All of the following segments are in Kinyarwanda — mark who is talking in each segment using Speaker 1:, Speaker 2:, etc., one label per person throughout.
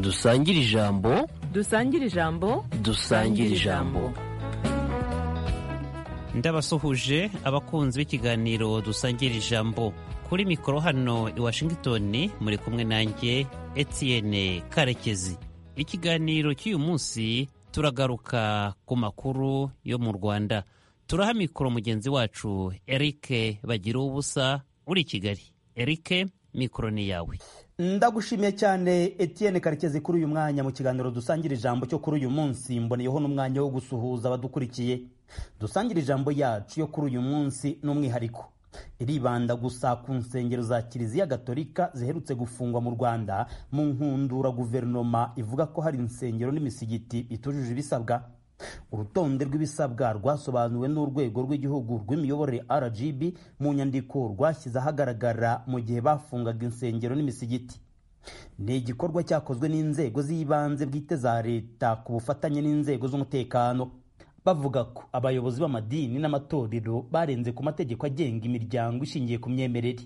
Speaker 1: dusangire ijambo
Speaker 2: dusangire ijambo
Speaker 1: dusangire ijambo
Speaker 3: ndabasuhuje abakunzi b'ikiganiro dusangira ijambo kuri mikoro hano i washington muri kumwe nanjye etienne karekezi ikiganiro cy'uyu munsi turagaruka ku makuru yo mu rwanda turaha mikoro mugenzi wacu eric bagira ubusa uri i kigali eric mikoro ni yawe
Speaker 4: ndagushimiye cyane Etienne karekezi kuri uyu mwanya mu kiganiro dusangira ijambo cyo kuri uyu munsi mboneyeho n'umwanya wo gusuhuza abadukurikiye dusangira ijambo yacu yo kuri uyu munsi n'umwihariko iribanda gusa ku nsengero za kiliziya gatolika ziherutse gufungwa mu rwanda mu nkundura guverinoma ivuga ko hari insengero n'imisigiti bitujuje ibisabwa urutonde rw'ibisabwa rwasobanuwe n'urwego rw'igihugu rw'imiyoborere rgb mu nyandiko rwashyize ahagaragara mu gihe bafungaga insengero n'imisigiti ni igikorwa cyakozwe n'inzego z'ibanze bwite za leta ku bufatanye n'inzego z'umutekano bavuga ko abayobozi b'amadini n'amatorero barenze ku mategeko agenga imiryango ishingiye ku myemerere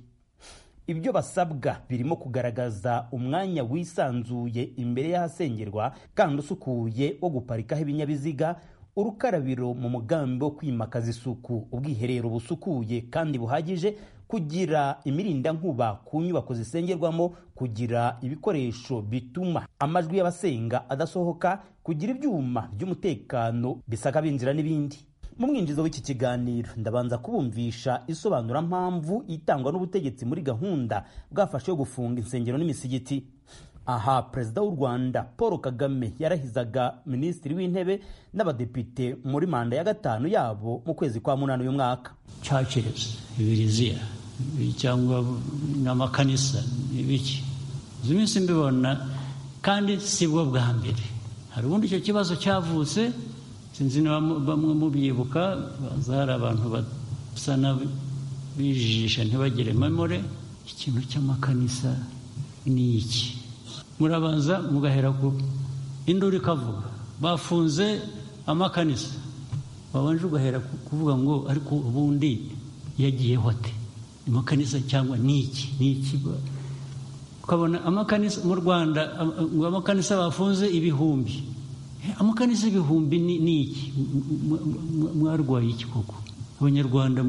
Speaker 4: ibyo basabwa birimo kugaragaza umwanya wisanzuye imbere y'ahasengerwa kandi usukuye wo guparikaho ibinyabiziga urukarabiro mu mugambi wo kwimakaza isuku ubwiherero busukuye kandi buhagije kugira imirindankuba ku nyubako zisengerwamo kugira ibikoresho bituma amajwi y'abasenga adasohoka kugira ibyuma by'umutekano bisaka binjira n'ibindi mu mwinjizo w'iki kiganiro ndabanza kubumvisha isobanurampamvu itangwa n'ubutegetsi muri gahunda bwafashe yo gufunga insengero n'imisigiti aha perezida w'u rwanda paul kagame yarahizaga minisitiri w'intebe n'abadepite muri manda ya gatanu yabo mu kwezi kwa munani uyu mwaka
Speaker 5: churches biriziya cyangwa n'amakanisa n'ibiki izo minsi mbibona kandi sibwo bwa mbere hari ubundi icyo kibazo cyavutse sinzi na bamwe mubyibuka hari abantu basa n'abijijisha ntibagire memore ikintu cy'amakanisa ni iki murabanza mugahera ku induru ikavuga bafunze amakanisa wabanje ugahera kuvuga ngo ariko ubundi yagiyeho ate amakanisa cyangwa ni iki ni iki ukabona amakanisa mu rwanda ngo amakanisa bafunze ibihumbi amakanisa ibihumbi ni iki mwarwaye iki koko abanyarwanda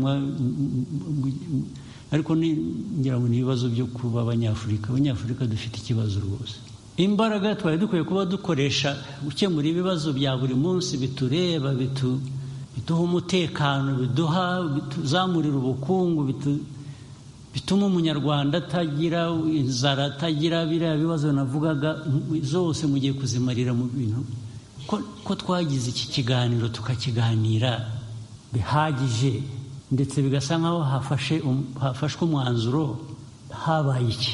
Speaker 5: ariko ngira ngo ni ibibazo byo kuba abanyafurika abanyafurika dufite ikibazo rwose imbaraga twari dukwiye kuba dukoresha gukemura ibibazo bya buri munsi bitureba biduha umutekano biduha bituzamurira ubukungu bituma umunyarwanda atagira inzara atagira biriya bibazo navugaga zose mugiye kuzimarira mu bintu ko twagize iki kiganiro tukakiganira bihagije ndetse bigasa nkaho hafashwe umwanzuro habaye iki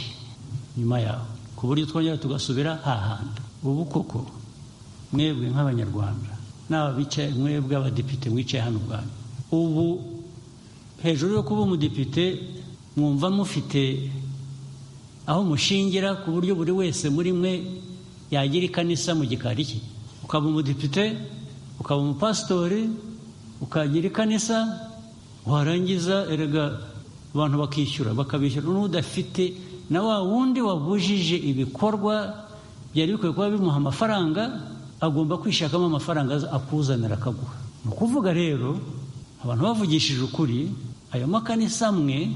Speaker 5: nyuma yaho ku buryo twongera tugasubira hahanda ubu koko mwebwe nk'abanyarwanda n'ababicaye mwebwe abadepite mwicaye hano ubwanyu ubu hejuru yo kuba umudepite mwumva mufite aho mushingira ku buryo buri wese muri mwe yagira ikanisa mu gikari cye ukaba umudepite ukaba umupasitori ukagira ikanisa warangiza erega abantu bakishyura bakabishyura n'udafite na wa wundi wabujije ibikorwa byari bikwiye kuba bimuha amafaranga agomba kwishakamo amafaranga akuzanira akaguha ni ukuvuga rero abantu bavugishije ukuri ayo makanisa amwe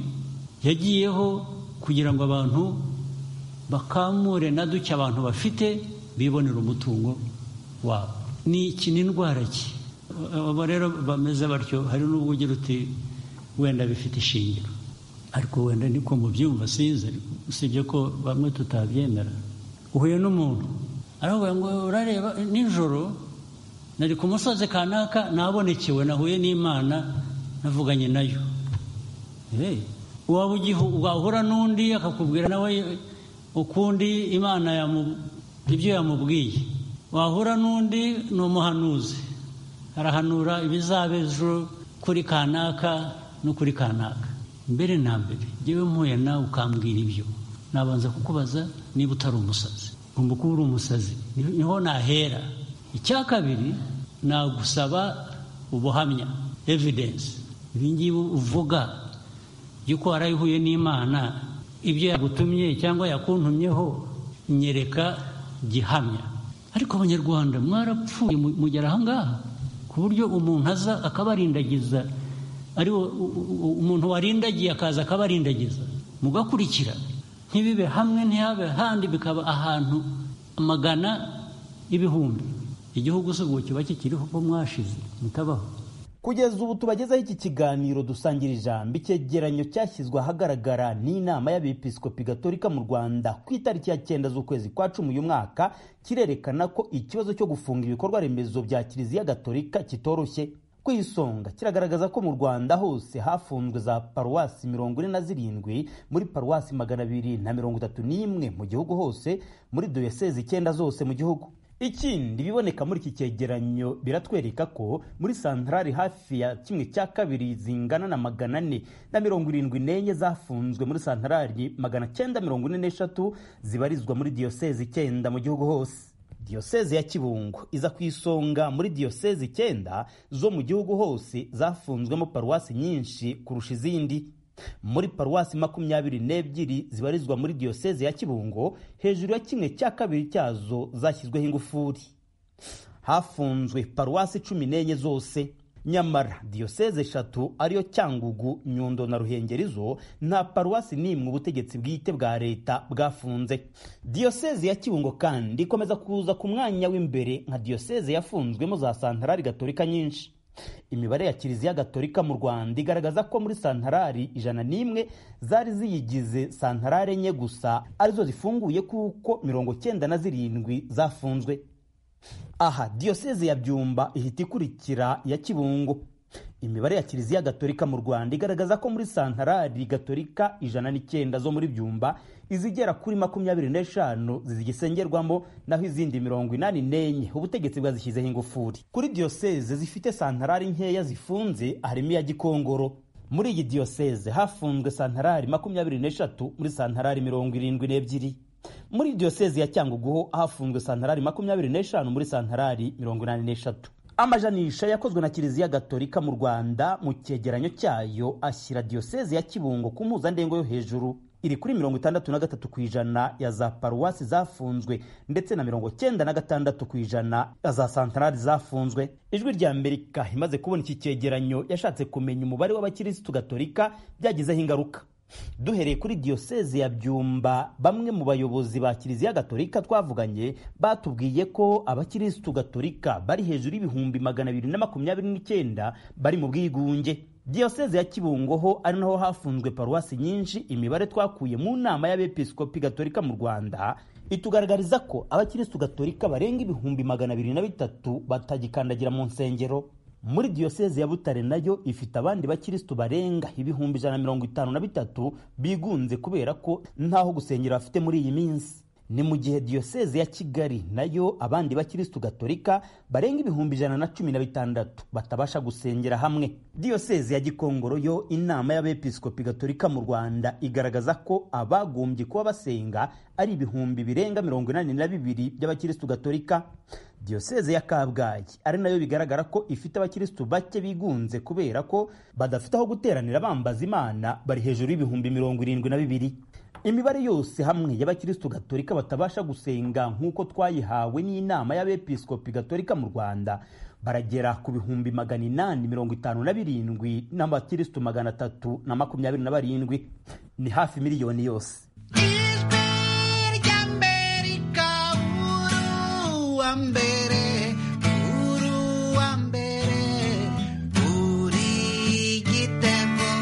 Speaker 5: yagiyeho kugira ngo abantu bakamure na duke abantu bafite bibonera umutungo wabo ni iki ni indwara ki abo rero bameze batyo hari n'ubwo ugira uti wenda bifite ishingiro ariko wenda niko mubyumva sinzi usibye ko bamwe tutabyemera uhuye n'umuntu aravuga ngo urareba nijoro nari ku musozi kanaka nabonekewe nahuye n'imana navuganye nayo wahura n'undi akakubwira nawe ukundi imana ibyo yamubwiye wahura n'undi ni umuhanuzi arahanura ibizaba ejo kuri kanaka no kuri kanaka mbere na mbere ngewe mpuye nawe ukambwira ibyo nabanza kukubaza niba utari umusazi ugomba kuba uri umusazi niho nahera icya kabiri nagusaba ubuhamya evidensi ibingibi uvuga yuko warayihuye n'imana ibyo yagutumye cyangwa yakuntumyeho nyereka gihamya ariko abanyarwanda mwarapfuye mu- mugera ahangaha ku buryo umuntu aza akabarindagiza ari wo- u- u- umuntu warindagiye akaza akabarindagiza mugakurikira ntibibe hamwe ntihabe ahandi bikaba ahantu amagana ibihumbi igihugu si ubu kiba kikiriho ko mwashize mutabaho
Speaker 4: Kugeza ubu tubagezaho iki kiganiro dusangira ijambo icyegeranyo cyashyizwe ahagaragara n'inama y'abepiskopi gatolika mu Rwanda ku itariki ya cyenda z'ukwezi kwa cumi uyu mwaka kirerekana ko ikibazo cyo gufunga ibikorwa remezo bya kiliziya gatolika kitoroshye ku isonga kiragaragaza ko mu Rwanda hose hafunzwe za paruwasi mirongo ine na zirindwi muri paruwasi magana abiri na mirongo itatu n'imwe mu gihugu hose muri diyosezi icyenda zose mu gihugu ikindi biboneka muri iki cyegeranyo biratwereka ko muri santarari hafi ya kimwe cya kabiri zingana na magana ane na mirongo irindwi n'enye zafunzwe muri santarari magana cyenda mirongo ine n'eshatu zibarizwa muri diyosezi icyenda mu gihugu hose diyosezi ya kibungo iza ku isonga muri diyosezi icyenda zo mu gihugu hose zafunzwemo paruwasi nyinshi kurusha izindi muri paruwasi makumyabiri n'ebyiri zibarizwa muri diyoseze ya kibungo hejuru ya kimwe cya kabiri cyazo zashyizweho ingufuri hafunzwe paruwasi cumi n'enye zose nyamara diyoseze eshatu ariyo cyangugu nyundo na ruhengeri zo nta paruwasi n'imwe ubutegetsi bwite bwa leta bwafunze diyoseze ya kibungo kandi ikomeza kuza ku mwanya w'imbere nka diyoseze yafunzwemo za santarari gatolika nyinshi imibare ya kiliziya gatolika mu rwanda igaragaza ko muri santarari ijana n'imwe zari ziyigize santarari enye gusa arizo zifunguye kuko mirongo cyenda na zirindwi zafunzwe aha diyoseze ya byumba ihita ikurikira ya kibungo imibare ya kiliziya gatolika mu rwanda igaragaza ko muri santarari gatolika ijana n'icyenda zo muri byumba izigera kuri makumyabiri n'eshanu zigisengerwamo naho izindi mirongo inani n'enye ubutegetsi bwazishyizeho ingufuri kuri diyoseze zifite santarari nkeya zifunze harimo iya gikongoro muri iyi diyoseze hafunzwe santarari makumyabiri n'eshatu muri santarari mirongo irindwi n'ebyiri muri diyoseze ya cyangugu hafunzwe santarari makumyabiri n'eshanu muri santarari mirongo inani n'eshatu amajanisha yakozwe na kiliziya gatolika mu rwanda mu cyegeranyo cyayo ashyira diyoseze ya kibungo ku mpuzandengo yo hejuru iri kuri mirongo itandatu na gatatu ku ijana ya za paruwasi zafunzwe ndetse na mirongo cyenda na gatandatu ku ijana ya za santarari zafunzwe ijwi rya amerika imaze kubona iki cyegeranyo yashatse kumenya umubare w'abakirisitu gatolika byagizeho ingaruka duhereye kuri diyoseze ya byumba bamwe mu bayobozi ba kiliziya gatolika twavuganye batubwiye ko abakirisitu gatolika bari hejuru y'ibihumbi magana abiri na makumyabiri n'icyenda bari mu bwigunge diyoseze ya kibungo ho ari naho hafunzwe paruwasi nyinshi imibare twakuye mu nama y'abepiskopi gatolika mu rwanda itugaragariza ko abakirisitu gatolika barenga ibihumbi magana abiri na bitatu batagikandagira mu nsengero muri diyoseze ya butare nayo ifite abandi bakirisitu barenga ibihumbi ijana na mirongo itanu na bitatu bigunze kubera ko ntaho gusengera bafite muri iyi minsi ni mu gihe diyoseze ya kigali nayo abandi bakirisitu gatolika barenga ibihumbi ijana na cumi na bitandatu batabasha gusengera hamwe diyoseze ya gikongoro yo inama y'abepiskopi gatolika mu rwanda igaragaza ko abagombye kuba basenga ari ibihumbi birenga mirongo inani na bibiri by'abakirisitu gatolika diyoseze ya kabgayi ari nayo bigaragara ko ifite abakirisitu bake bigunze kubera ko badafite aho guteranira bambaza imana bari hejuru y'ibihumbi mirongo irindwi na bibiri imibare yose hamwe y'abakirisitu gatolika batabasha gusenga nk'uko twayihawe n'inama y'abepiskopi gatolika mu rwanda baragera ku bihumbi magana inani mirongo itanu na birindwi n'abakirisitu magana atatu na makumyabiri na barindwi ni hafi miliyoni yose
Speaker 6: Ijwi ry'Amerika uru wa mbere uru wa mbere uri igitego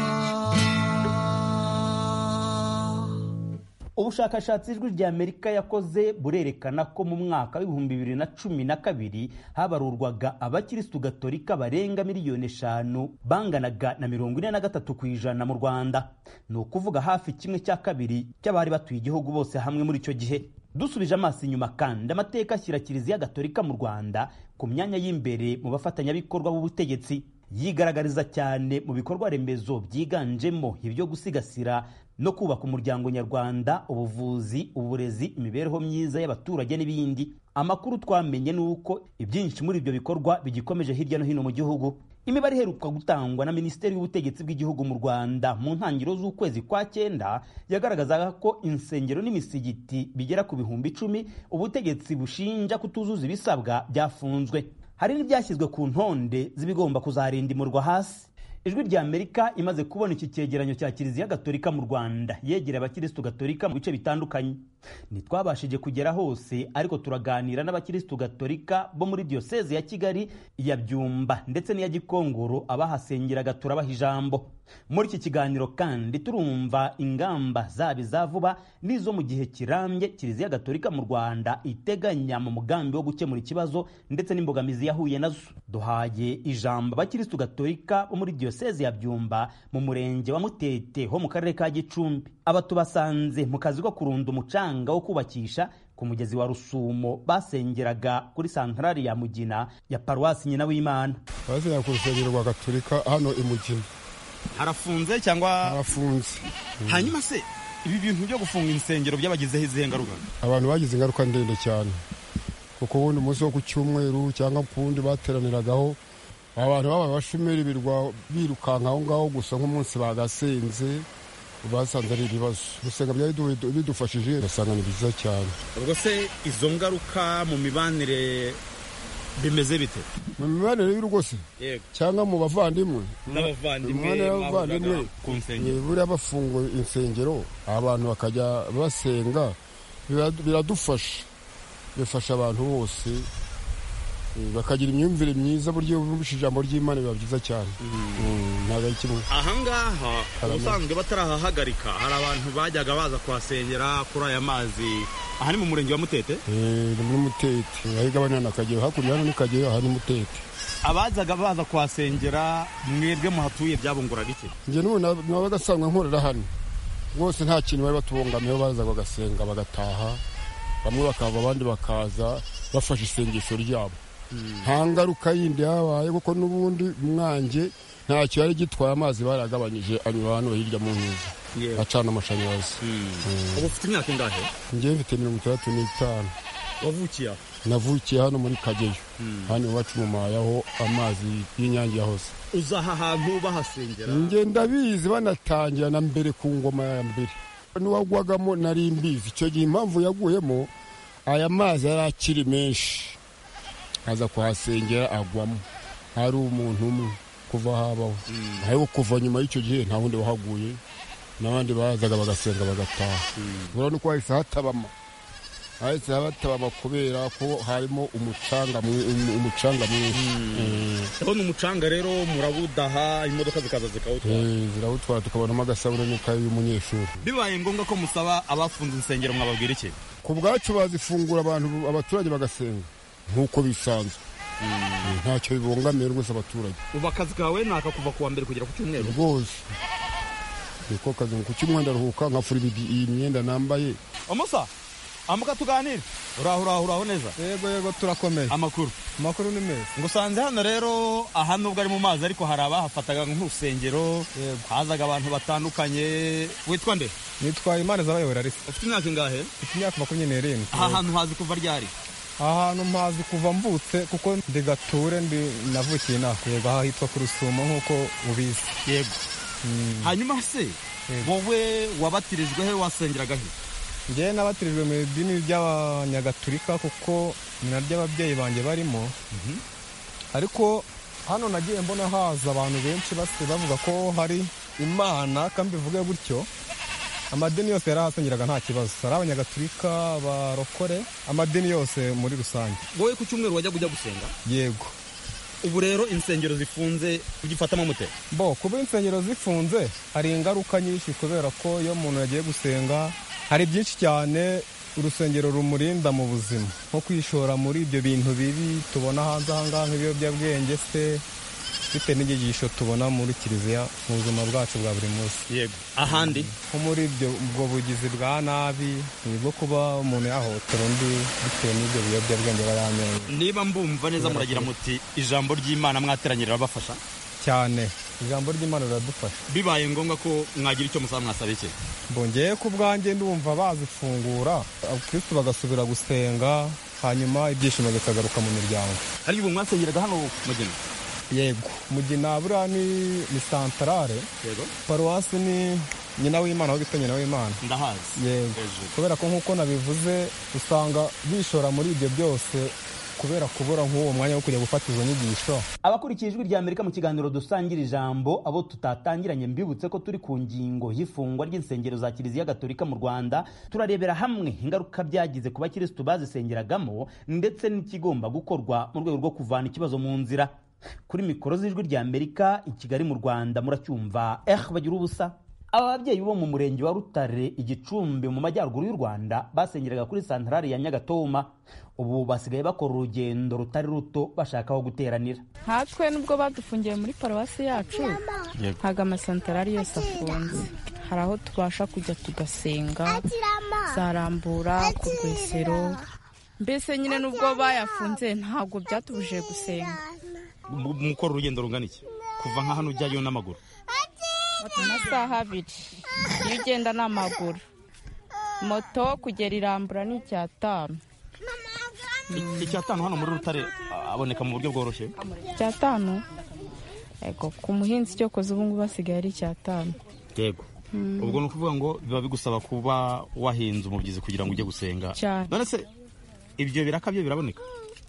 Speaker 4: ubushakashatsi ijwi rya amerika yakoze burerekana ko mu mwaka w'ibihumbi bibiri na cumi na kabiri habarurwaga abakirisitu gatolika barenga miliyoni eshanu banganaga na mirongo ine na gatatu ku ijana mu rwanda ni ukuvuga hafi kimwe cya kabiri cy'abari batuye igihugu bose hamwe muri icyo gihe dusubije amaso inyuma kandi amateka ashyira kiliziya gatolika mu rwanda ku myanya y'imbere mu bafatanyabikorwa b'ubutegetsi yigaragariza cyane mu bikorwa remezo byiganjemo ibyo gusigasira no kubaka umuryango nyarwanda ubuvuzi uburezi imibereho myiza y'abaturage n'ibindi amakuru twamenye ni uko ibyinshi muri ibyo bikorwa bigikomeje hirya no hino mu gihugu imibare iheruka gutangwa na minisiteri y'ubutegetsi bw'igihugu mu rwanda mu ntangiriro z'ukwezi kwa cyenda yagaragazaga ko insengero n'imisigiti bigera ku bihumbi icumi ubutegetsi bushinja kutuzuza ibisabwa byafunzwe hari n'ibyashyizwe ku ntonde z'ibigomba kuzarindimurwa hasi ijwi ry'amerika imaze kubona iki cyegeranyo cya kiliziya gatolika mu rwanda yegera abakirisitu gatolika mu bice bitandukanye ntitwabashije kugera hose ariko turaganira n'abakirisitu gatolika bo muri diyoseze ya kigali iya byumba ndetse n'iya gikongoro abahasengeraga turabaha ijambo muri iki kiganiro kandi turumva ingamba zaba iza vuba n'izo mu gihe kirambye kiliziya gatolika mu rwanda iteganya mu mugambi wo gukemura ikibazo ndetse n'imbogamizi yahuye nazo duhaye ijambo abakirisitu gatolika bo muri diyoseze ya byumba mu murenge wa mutete ho mu karere ka gicumbi aba tubasanze mu kazi ko kurunda umucanga wo kubakisha ku mugezi wa rusumo basengeraga kuri santarari ya mugina ya paruwasi nyina w'imana
Speaker 7: abazira ku rusengero rwa gatolika hano i mugina
Speaker 8: harafunze cyangwa
Speaker 7: harafunze
Speaker 8: hanyuma se ibi bintu byo gufunga insengero byabagizeho izihe ngaruka
Speaker 7: abantu bagize ingaruka ndende cyane kuko ubundi umunsi wo ku cyumweru cyangwa ku wundi bateraniragaho abantu babaye abashomeri birwa birukanka aho ngaho gusa nk'umunsi bagasenze basanze ari ibibazo gusenga byari bidu- bidufashije ugasanga ni byiza cyane
Speaker 8: ubwo se izo ngaruka mu mibanire bimeze bite
Speaker 7: mu mibanire y'urugo se
Speaker 8: yego
Speaker 7: cyangwa mu bavandimwe
Speaker 8: n'abavandimwe
Speaker 7: Umwana y'abavandimwe
Speaker 8: mwahuriraga ku nsengero
Speaker 7: Eh, buriya bafunguye insengero abantu bakajya basenga birad- biradufasha bifasha abantu bose eh, bakagira imyumvire myiza buryo bumvise ijambo ry'imana biba byiza cyane Mm, ntabwo ari kimwe
Speaker 8: ahangaha ubusanzwe batarahahagarika hari abantu bajyaga baza kuhasengera kuri aya mazi aha ni mu murenge wa mutete
Speaker 7: Eh, ni muri mutete aho igabanya na kageyo hakurya hano ni kageyo aha ni mutete
Speaker 8: abazaga baza kuhasengera mwebwe muhatuye byabunguraga iki
Speaker 7: njye n'ubu na- nabaga asanzwe nkorera hano rwose nta kintu bari batubungamiyeho baza bagasenga bagataha bamwe bakava abandi bakaza bafashe isengesho ryabo nta ngaruka yindi yabaye kuko n'ubundi mwange ntacyo yari gitwaye amazi baragabanyije anyura hano hirya mu nkizi
Speaker 8: Yewe.
Speaker 7: acana amashanyarazi
Speaker 8: ubu ufite imyaka ingahe
Speaker 7: njyewe mfite mirongo itandatu n'itanu
Speaker 8: wavukiye aho
Speaker 7: navukiye hano muri kageyo hano iwacu mu mayaho amazi y'inyange yahoze
Speaker 8: uza aha hantu bahasengera
Speaker 7: njye ndabizi banatangira na mbere ku ngoma ya mbere n'uwagwagamo nari mbizi icyo gihe impamvu yaguyemo aya mazi yari akiri menshi aza kuhasengera agwamo hari umuntu umwe kuva habaho ariko kuva nyuma y'icyo gihe nta wundi wahaguye n'abandi bazaga bagasenga bagataha urabona ko hahise hatabama hahise hatabama kubera ko harimo umucanga mwi- umu- umucanga mwinshi Eh.
Speaker 8: ndabona umucanga rero murabudaha imodoka zikaza zikawutwara
Speaker 7: Eh, zirawutwara tukabonamo agasabune kayo y'umunyeshuri
Speaker 8: bibaye ngombwa ko musaba abafunze insengero mwababwira iki
Speaker 7: ku bwacu bazifungura abantu abaturage bagasenga nk'uko bisanzwe ntacyo bibongamira rwose abaturage
Speaker 8: ubu akazi kawe ni aka kuva ku wa mbere kugera ku cyumweru
Speaker 7: rwose niko kazi ngo kuki umwenda aruhuka nkafura ibi- iyi myenda nambaye
Speaker 8: amusa amuka tuganire uraho uraho uraho neza
Speaker 9: yego yego turakomeye
Speaker 8: amakuru
Speaker 9: amakuru ni meza
Speaker 8: ngusanze hano rero aha nubwo ari mu mazi ariko hari abahafataga nk'urusengero
Speaker 9: Yego.
Speaker 8: hazaga abantu batandukanye witwa nde
Speaker 9: nitwaye imana z'abayobora risa
Speaker 8: ufite imyaka ingahe
Speaker 9: mfite imyaka makumyabiri n'irindwi
Speaker 8: aha hantu hazi kuva ryari
Speaker 9: aha hantu mpazi kuva mvutse kuko ndi gature ndi navukiye inaha yego aha hitwa ku rusumo nk'uko ubizi
Speaker 8: yego hanyuma se
Speaker 9: Yego.
Speaker 8: wowe wabatirijwe he wasengeraga he
Speaker 9: ngewe nabatirijwe mu idini ry'abanyagatulika kuko ni naryo ababyeyi banjye barimo ariko hano nagiye mbona haza abantu benshi basi bavuga ko hari imana kandi bivuge gutyo amadini yose yarahasengeraga nta kibazo ari abanyagatulika abarokore amadini yose muri rusange
Speaker 8: wowe ku cyumweru wajyaga ujya gusenga
Speaker 9: yego
Speaker 8: ubu rero insengero zifunze ugifatamo mute
Speaker 9: bo kuba insengero zifunze hari ingaruka nyinshi kubera ko iyo umuntu yagiye gusenga hari byinshi cyane urusengero rumurinda mu buzima nko kwishora muri ibyo bintu bibi tubona hanze ahangaha nk'ibiyobyabwenge se bitewe n'inyigisho tubona muri kiliziya mu buzima bwacu bwa buri munsi
Speaker 8: yego ahandi
Speaker 9: nko muri ibyo ubwo bugizi bwa nabi ni bwo kuba umuntu yahohotera undi bitewe n'ibyo biyobyabwenge bari amenyo
Speaker 8: niba mbumva neza muragira muti ijambo ry'imana mwateranyirira abafasha
Speaker 9: cyane ijambo ry'imana riradufasha
Speaker 8: bibaye ngombwa ko mwagira icyo musaba mwasaba iki
Speaker 9: mbongeye ku bwanjye ndumva bazifungura abakirisitu bagasubira gusenga hanyuma ibyishimo bikagaruka mu miryango
Speaker 8: hari ubu mwasengeraga hano mugina
Speaker 9: yego mugina buriya ni ni santarare
Speaker 8: yego
Speaker 9: paruwasi ni nyina w'imana aho bita nyina w'imana
Speaker 8: ndahazi
Speaker 9: yego
Speaker 8: Hejuru.
Speaker 9: kubera ko nk'uko nabivuze usanga bishora muri ibyo byose kubera kubura nk'uwo mwanya wo kujya gufata izo nyigisho
Speaker 4: abakurikiye ijwi rya amerika mu kiganiro dusangira ijambo abo tutatangiranye mbibutse ko turi ku ngingo y'ifungwa ry'insengero za kiliziya gatolika mu rwanda turarebera hamwe ingaruka byagize ku bakirisitu bazisengeragamo ndetse n'ikigomba gukorwa mu rwego rwo kuvana ikibazo mu nzira kuri mikoro z'ijwi rya amerika i kigali mu rwanda muracyumva eh bagira ubusa Aba babyeyi bo mu murenge wa Rutare igicumbi mu majyaruguru y'u Rwanda basengeraga kuri santarari ya Nyagatoma ubu basigaye bakora urugendo rutari ruto bashaka aho guteranira
Speaker 10: nkatwe nubwo badufungiye muri paruwasi yacu ntabwo amasantarari yose afunze hari aho tubasha kujya tugasenga zarambura ku rwesero mbese nyine n'ubwo bayafunze ntabwo byatubujije gusenga
Speaker 8: Mu- mukora urugendo rungana iki kuva nka hano ujyayo n'amaguru
Speaker 10: amasaha abiri iyo ugenda n'amaguru moto kugera irambura ni icyatanu
Speaker 8: iki cyatanu hano muri rutare a- aboneka mu buryo bworoshye
Speaker 10: icyatanu yego ku muhinzi cyokoze ubu ngubu asigaye ari icyatanu
Speaker 8: yego ubwo ni ukuvuga ngo biba bigusaba kuba wahinze umubyizi kugira ngo ujye gusenga
Speaker 10: Cyane.
Speaker 8: none se ibyo biraka byo biraboneka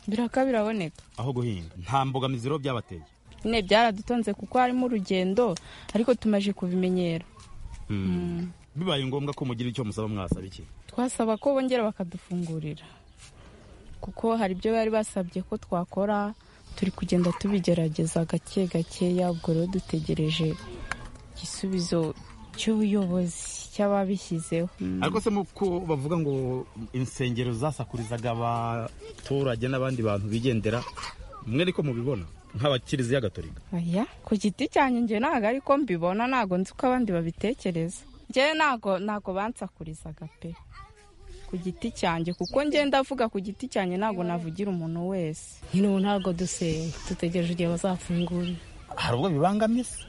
Speaker 10: biraka biraboneka
Speaker 8: aho guhinga nta mbogamizi rero byabateye
Speaker 10: nyine byaradutonze kuko harimo urugendo ariko tumaze kubimenyera
Speaker 8: bibaye ngombwa ko mugira icyo musaba mwasaba iki
Speaker 10: twasaba ko bongera bakadufungurira kuko hari ibyo bari basabye ko twakora turi kugenda tubigerageza gake gakeya ubwo rero dutegereje igisubizo cy'ubuyobozi cy'ababishyizeho
Speaker 8: ariko se ko bavuga ngo insengero zasakurizaga abaturage n'abandi bantu bigendera mwe ariko mubibona nk'abakiriziya gatolika
Speaker 10: Oya, ku giti cyanjye njye ntabwo ariko mbibona ntabwo nzi uko abandi babitekereza njyewe ntabwo ntabwo bansakurizaga pe ku giti cyanjye kuko ngenda avuga ku giti cyanjye ntabwo navugira umuntu wese
Speaker 11: nyine ubu ntabwo dusenga dutegereje igihe bazafungura
Speaker 8: hari ubwo bibangamiye se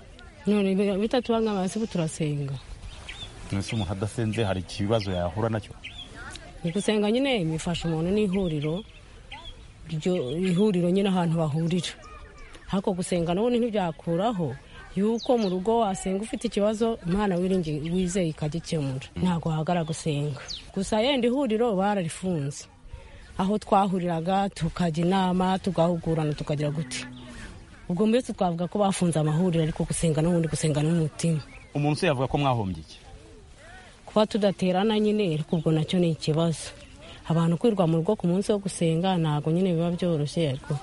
Speaker 11: none bitatubangama se ubu turasenga
Speaker 8: ese umuntu adasenze hari ikibazo yahura nacyo
Speaker 11: ni gusenga nyine bifasha umuntu n'ihuriro iryo ihuriro nyine ahantu bahurira ariko gusenga n'ubundi ntibyakuraho yuko mu rugo wasenga ufite ikibazo imana wiringiye wizeye ikagikemura ntabwo wahagara gusenga gusa yenda ihuriro bararifunze aho twahuriraga tukajya inama tugahugurana tukagira guti ubwo mbese twavuga ko bafunze amahuriro ariko gusenga n'ubundi gusenga n'umutima
Speaker 8: umuntu se yavuga ko mwahombye iki
Speaker 11: kuba tudaterana nyine ariko ubwo nacyo ni ikibazo abantu kwirwa mu rugo ku munsi wo gusenga ntabwo nyine biba byoroshye ariko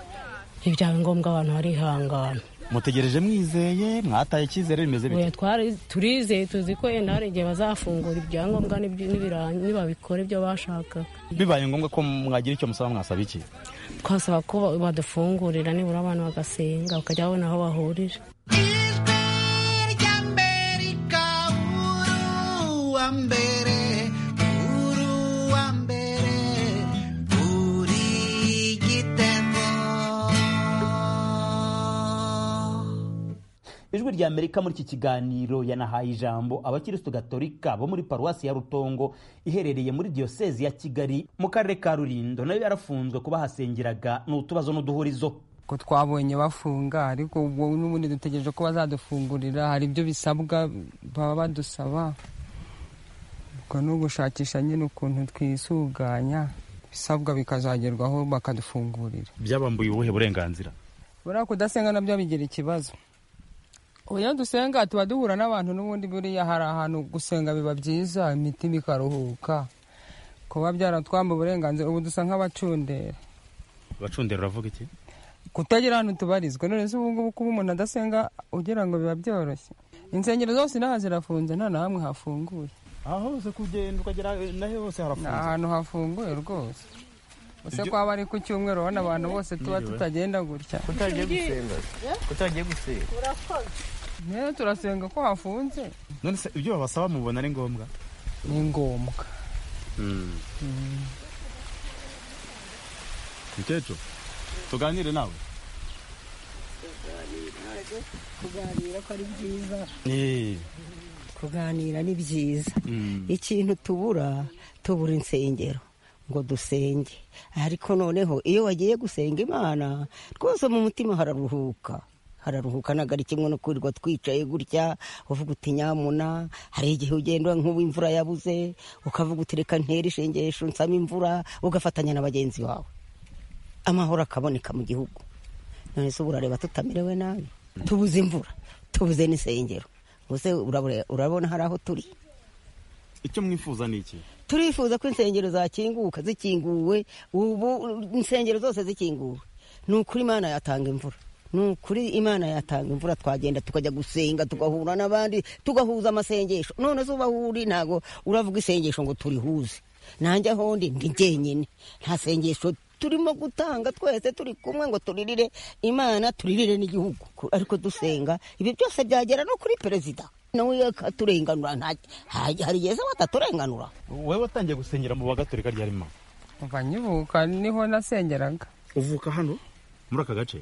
Speaker 11: iyo byaba ngombwa abantu barihangana
Speaker 8: mutegereje mwizeye mwataye icyizere bimeze bite
Speaker 11: Oya, twari- turizeye tuzi ko yenda hari igihe bazafungura ibyangombwa n'ibyo- n'ibira- nibabikora ibyo bashaka
Speaker 8: bibaye ngombwa ko mwagira icyo musaba mwasaba iki
Speaker 11: twasaba ko ba- badufungurira nibura abantu bagasenga bakajya babona aho bahurira
Speaker 6: Ijwi ry'Amerika, uru wa mbere, uru wa mbere, uri igitego.
Speaker 4: ijwi rya amerika muri iki kiganiro yanahaye ijambo abakirisitu gatolika bo muri paruwasi ya rutongo iherereye muri diyosezi ya kigali mu karere ka rulindo nayo yarafunzwe kuba bahasengeraga ni utubazo n'uduhurizo
Speaker 12: ko twabonye bafunga ariko ubwo n'ubundi dutegereje ko bazadufungurira hari ibyo bisabwa baba badusaba ubwo ni ugushakisha nyine ukuntu twisuganya ibisabwa bikazagerwaho bakadufungurira
Speaker 8: byabambuye ubuhe burenganzira
Speaker 12: buriya kudasenga nabyo bigira ikibazo ubu iyo dusenga tuba duhura n'abantu n'ubundi buriya hari ahantu gusenga biba byiza imitima ikaruhuka kuba byaratwamba uburenganzira ubu dusa nk'abacundera
Speaker 8: abacundera uravuga iki
Speaker 12: kutagira ahantu tubarizwa none se ubu ngubu kuba umuntu adasenga ugira ngo biba byoroshye insengero zose inaha zirafunze nta na hamwe hafunguye
Speaker 8: aho hose kugenda ukagera naho hose
Speaker 12: ni
Speaker 8: harafunze
Speaker 12: ahantu hafunguye rwose ese
Speaker 8: Ibyo-
Speaker 12: kwaba ari ku cyumweru ubona abantu bose tuba tutagenda gutya
Speaker 9: kutagiye gusenga kutagiye gusenga
Speaker 12: rero turasenga ko hafunze
Speaker 8: none se ibyo babasaba mubona ari ngombwa
Speaker 12: ni ngombwa
Speaker 8: mukecuru tuganire nawe
Speaker 13: kuganira ko ari byiza kuganira ni byiza ikintu tubura tubura insengero ngo dusenge ariko noneho iyo wagiye gusenga imana twose mu mutima hararuhuka hararuhuka ntabwo ari kimwe no kwirirwa twicaye gutya uvuga uti nyamuna hari igihe ugenda nk'ubu imvura yabuze ukavuga uti reka ntere ishengesho nsame imvura ugafatanya na bagenzi bawe amahoro akaboneka mu gihugu none se ubu urareba tutamerewe nabi tubuze imvura tubuze n'insengero gusa urabona hari aho turi
Speaker 8: icyo mwifuza ni iki
Speaker 13: turifuza ko insengero zakinguka zikinguwe ubu insengero zose zikinguwe ni ukuri imana yatanga imvura ni ukuri imana yatanga imvura twagenda tukajya gusenga tugahura n'abandi tugahuza amasengesho none zuba uri ntabwo uravuga isengesho ngo turihuze nanjye aho ndi ndi jyenyine nta sengesho turimo gutanga twese turi kumwe ngo turirire imana turirire n'igihugu ariko dusenga ibi byose byagera no kuri perezida nawe akaturenganura hari igihe se wataturenganura
Speaker 8: wowe watangiye gusengera mu bagaturika ryari mama
Speaker 12: kuva nkivuka niho nasengeraga
Speaker 8: uvuka hano muri aka gace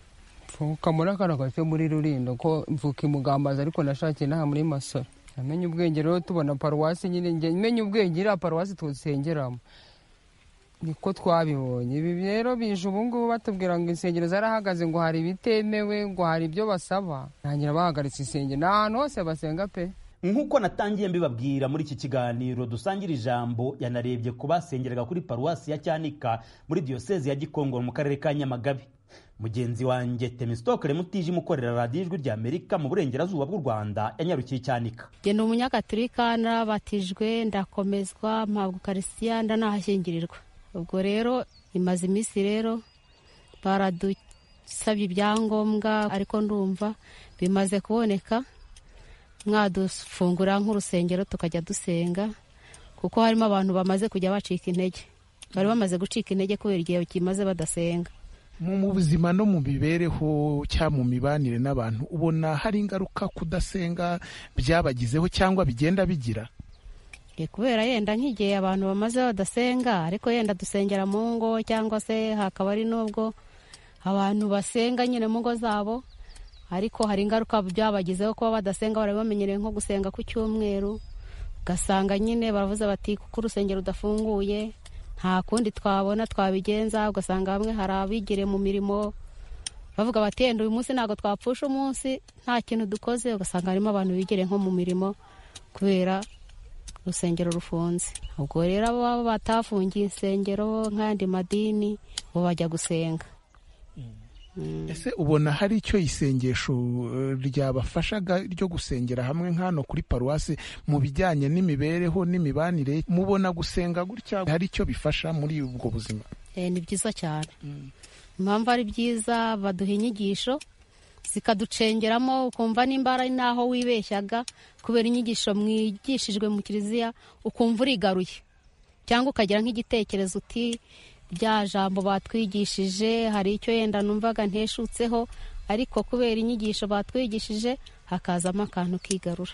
Speaker 12: mvuka muri aka gace muri rurindo ko mvuka i mugambazi ariko nashakiye inaha muri masoro namenye ubwenge rero tubona paruwasi nyine njye menye ubwenge iriya paruwasi tusengeramo niko twabibonye ibi rero bije ubu ngubu batubwira ngo insengero zarahagaze ngo hari ibitemewe ngo hari ibyo basaba ntangira bahagaritse insengero ni ahantu hose basenga pe
Speaker 4: nk'uko natangiye mbibabwira muri iki kiganiro dusangira ijambo yanarebye ku basengeraga kuri paruwasi ya cyanika muri diyosezi ya gikongoro mu karere ka nyamagabe mugenzi wanjye temisitokere mutijima ukorera radiyo ijwi rya amerika mu burengerazuba bw'u rwanda yanyarukiye cyanika
Speaker 14: njye ni umunyakaturika narabatijwe ndakomezwa mpabwa ukarisiya ndanahashyingirirwa ubwo rero imaze iminsi rero baradusabye ibyangombwa ariko ndumva bimaze kuboneka mwadufungura nk'urusengero tukajya dusenga kuko harimo abantu bamaze kujya bacika intege bari bamaze gucika intege kubera igihe kimaze badasenga
Speaker 15: mu buzima no mu mibereho cyangwa mu mibanire n'abantu ubona hari ingaruka kudasenga byabagizeho cyangwa bigenda bigira
Speaker 14: kubera yenda nk'igihe abantu bamaze badasenga ariko yenda dusengera mu ngo cyangwa se hakaba ari n'ubwo abantu basenga nyine mu ngo zabo ariko hari ingaruka byabagizeho kuba badasenga barabamenyereye nko gusenga ku cyumweru ugasanga nyine baravuze bati kuko urusengero rudafunguye nta kundi twabona twabigenza ugasanga bamwe hari abigire mu mirimo bavuga bati yenda uyu munsi ntabwo twapfusha umunsi nta kintu dukoze ugasanga harimo abantu bigire nko mu mirimo kubera urusengero rufunze ubwo rero abo batafungiye insengero nk'ayandi madini bo bajya gusenga
Speaker 15: ese ubona hari icyo isengesho ryabafashaga ryo gusengera hamwe nk'hano kuri paruwasi mu bijyanye n'imibereho n'imibanire mubona gusenga gutya hari icyo bifasha muri ubwo buzima
Speaker 14: ni byiza cyane impamvu ari byiza baduha inyigisho zikaducengeramo ukumva n'imbara n'aho wibeshyaga kubera inyigisho mwigishijwe mu kiliziya ukumva urigaruye cyangwa ukagira nk'igitekerezo uti rya jambo batwigishije hari icyo yenda numvaga nteshutseho ariko kubera inyigisho batwigishije hakazamo akantu kigarura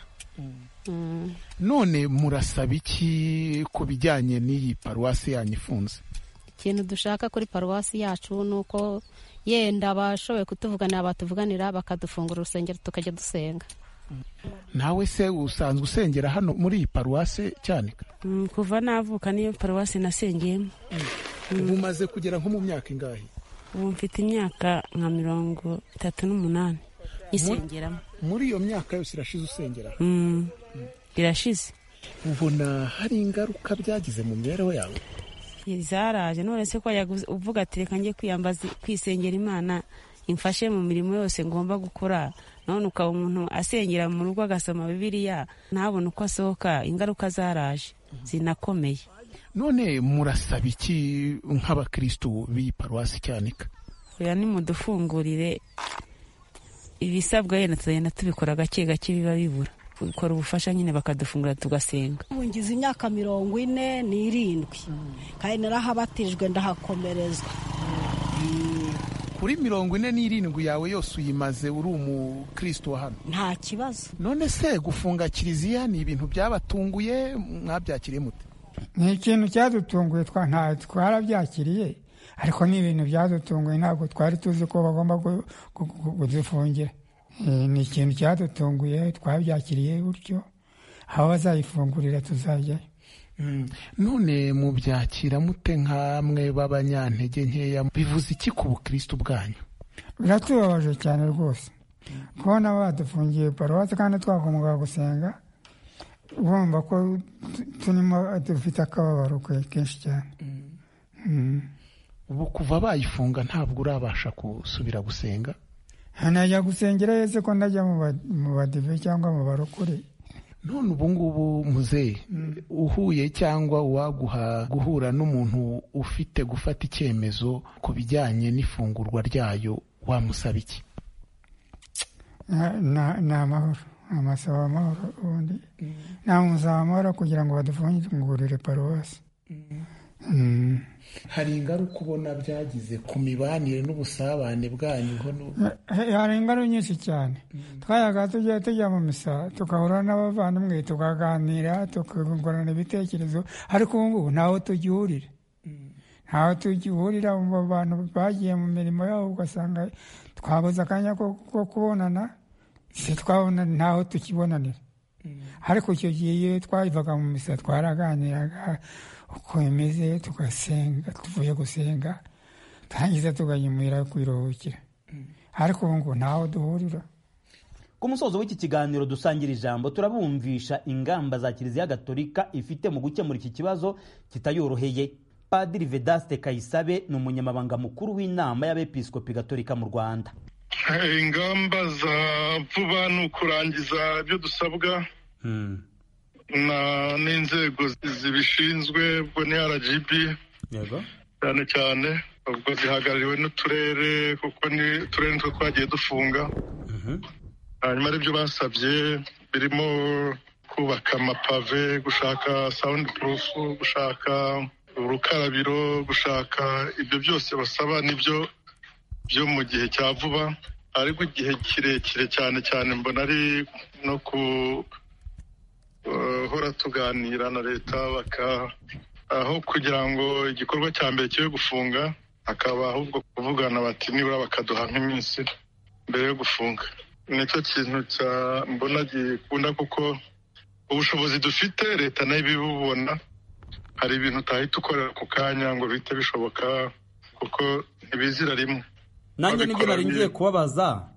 Speaker 15: none murasaba iki ku bijyanye n'iyi paruwasi yanyu ifunze
Speaker 14: ikintu dushaka kuri paruwasi yacu ni uko yenda abashoboye kutuvuganira batuvuganira bakadufungura urusengero tukajya dusenga
Speaker 15: nawe se usanzwe usengera hano muri iyi paruwasi cyane
Speaker 16: kuva navuka niyo paruwasi nasengeyemo
Speaker 15: ubu umaze kugera nko mu myaka ingahe
Speaker 16: ubu mfite imyaka nka mirongo itatu n'umunani isengeramo
Speaker 15: muri iyo myaka yose irashize usengera
Speaker 16: irashize
Speaker 15: ubona hari ingaruka byagize mu mibereho yawe
Speaker 16: zaraje none se ko uvuga ati reka njye kwiyambaza kwisengera imana imfashe mu mirimo yose ngomba gukora none ukaba umuntu asengera mu rugo agasoma bibiriya ntabone uko asohoka ingaruka zaraje zinakomeye
Speaker 15: none murasaba iki nk'abakirisitu b'iyi paruwasi cyanika
Speaker 16: oya nimudufungurire ibisabwa yenda tugenda tubikora gake gake biba bibura bikora ubufasha nyine bakadufungura tugasenga
Speaker 17: ubu ngize imyaka mirongo ine n'irindwi kandi narahabatijwe ndahakomerezwa
Speaker 15: kuri mirongo ine n'irindwi yawe yose uyimaze uri umukristo wa hano
Speaker 17: nta kibazo
Speaker 15: none se gufunga kiliziya ni ibintu byabatunguye mwabyakiriye mute
Speaker 18: ni ikintu cyadutunguye ntawe twarabyakiriye ariko ni ibintu byadutunguye ntabwo twari tuzi ko bagomba kudufungira Eh, ni ikintu cyadutunguye twabyakiriye gutyo aho bazayifungurira tuzajyayo
Speaker 15: none mubyakira mute nk'amwe b'abanyantege nkeya bivuze iki ku bukristo bwanyu
Speaker 18: biratubabaje cyane rwose kubona badufungiye paruwasi kandi twakomoka gusenga bumva ko tu- turimo dufite akababaro ke- kenshi cyane Mm.
Speaker 15: ubu kuva bayifunga ntabwo urabasha gusubira gusenga
Speaker 18: najya gusengera yese ko ndajya mu ba- mu badive cyangwa mu barokore
Speaker 15: none ubungubu muzehe uhuye cyangwa uwaguha guhura n'umuntu ufite gufata icyemezo ku bijyanye n'ifungurwa ryayo wamusaba iki
Speaker 18: Na- na- ni amahoro amasaba amahoro ubundi namusaba amahoro kugira ngo badufungurire paruwasi
Speaker 15: hari ingaruka ubona byagize ku mibanire n'ubusabane bwanyu ho n'ubu
Speaker 18: Eh, hari ingaruka nyinshi cyane twayaga tujya tujya mu misa tugahura n'abavandimwe tukaganira tukungurana ibitekerezo ariko ubu ngubu ntaho tugihurira ntaho tugihurira mu bantu bagiye mu mirimo yabo ugasanga twabuze akanya ko ko kubonana si twabona ntaho tukibonanira ariko icyo gihe iyo twayivaga mu misa twaraganiraga uko imeze tugasenga tuvuye gusenga turangiza tuganyumira kwiruhukira ariko ubu ngubu ntaho duhurira
Speaker 4: ku musozo w'iki kiganiro dusangira ijambo turabumvisha ingamba za kiliziya gatolika ifite mu gukemura iki kibazo kitayoroheye padiri vedaste kayisabe ni umunyamabanga mukuru w'inama y'abepiskopi gatolika mu rwanda
Speaker 19: ingamba za vuba ni ukurangiza ibyo dusabwa na- n'inzego zi- zibishinzwe ubwo ni rgb cyane cyane ubwo zihagarariwe n'uturere kuko ni uturere nitwo twagiye dufunga hanyuma aribyo basabye birimo kubaka amapave gushaka sound proof gushaka urukarabiro gushaka ibyo byose basaba nibyo byo mu gihe cya vuba ariko igihe kirekire cyane cyane mbona ari no guhora tuganira na leta baka aho kugira ngo igikorwa cya mbere kibe gufunga hakaba ahubwo kuvugana bati nibura bakaduha nk'iminsi mbere yo gufunga nicyo kintu cya mbona gikunda kuko ubushobozi dufite leta nayo ibibubona hari ibintu utahita ukorera ako kanya ngo bihite bishoboka kuko ntibizira rimwe
Speaker 4: nanjye nibyo nari ngiye kubabaza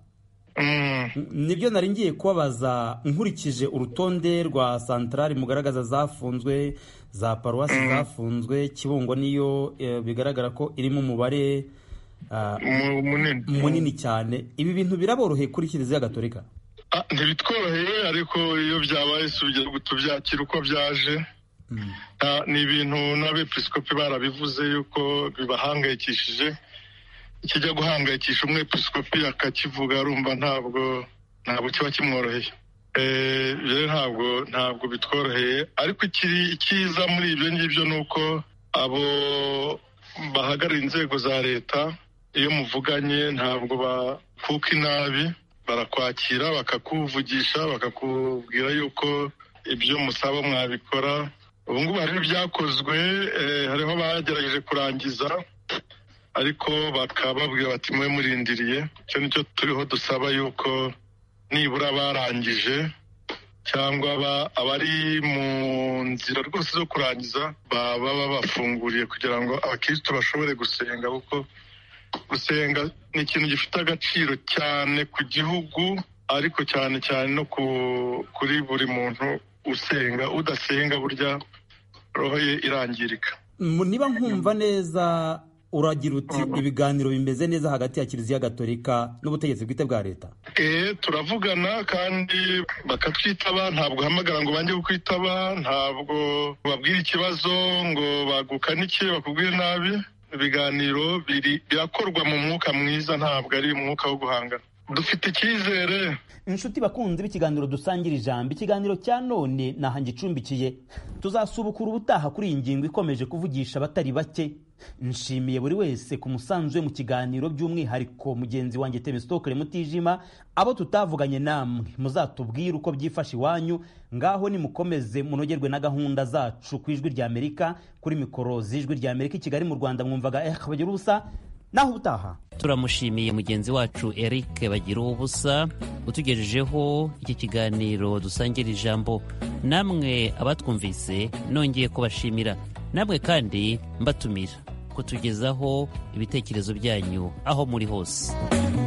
Speaker 19: Mm.
Speaker 4: nibyo nari ngiye kubabaza nkurikije urutonde rwa santarari mugaragaza zafunzwe za paruwasi zafunzwe kibungo niyo eh, bigaragara ko irimo umubare ah, munini cyane ibi bintu biraboroheye kuri kiliziya gatolika
Speaker 19: Ah, ntibitworoheye ariko iyo byabaye sugira tubyakira uko byaje Ah, ni ibintu n'abepiskopi barabivuze yuko bibahangayikishije ikijya guhangayikisha umwepiskopi akakivuga arumva ntabwo ntabwo kiba kimworoheye Eh, rero ntabwo ntabwo bitworoheye ariko ikiri ikiza muri ibyo ngibyo ni uko abo bahagarariye inzego za leta iyo muvuganye ntabwo bakuka inabi barakwakira bakakuvugisha bakakubwira yuko ibyo musaba mwabikora ubu ngubu hariho ibyakozwe eh, hariho abagerageje kurangiza ariko bakaba babwira bati mube murindiriye icyo nicyo turiho dusaba yuko nibura barangije cyangwa aba- abari mu nzira rwose zo kurangiza baba babafunguriye kugira ngo abakirisitu bashobore gusenga kuko gusenga ni ikintu gifite agaciro cyane ku gihugu ariko cyane cyane no ku- kuri buri muntu usenga udasenga burya roho ye irangirika
Speaker 4: Mu- niba nkumva neza uragira uti ibiganiro bimeze neza hagati ya kiliziya gatolika n'ubutegetsi bwite bwa leta
Speaker 19: Eh, turavugana kandi bakatwitaba ntabwo uhamagara ngo bange kukwitaba ntabwo babwira ikibazo ngo bagukanike bakubwire nabi ibiganiro biri- birakorwa mu mwuka mwiza ntabwo ari umwuka wo guhangana dufite icyizere
Speaker 4: inshuti bakunzi b'ikiganiro dusangira ijambo ikiganiro cya none naha ngicumbikiye tuzasubukura ubutaha kuri iyi ngingo ikomeje kuvugisha abatari bake nshimiye buri wese ku musanzu we mu kiganiro by'umwihariko mugenzi wanjye tebesitokere mutijima abo tutavuganye namwe muzatubwire uko byifashe iwanyu ngaho nimukomeze munogerwe na gahunda zacu ku ijwi ry'amerika kuri mikoro z'ijwi ry'amerika i kigali mu rwanda mwumvaga eh bagira ubusa naho utaha
Speaker 3: turamushimiye mugenzi wacu eric bagira ubusa utugejejeho iki kiganiro dusangira ijambo namwe abatwumvise nongeye kubashimira namwe kandi mbatumira kutugezaho ibitekerezo byanyu aho muri hose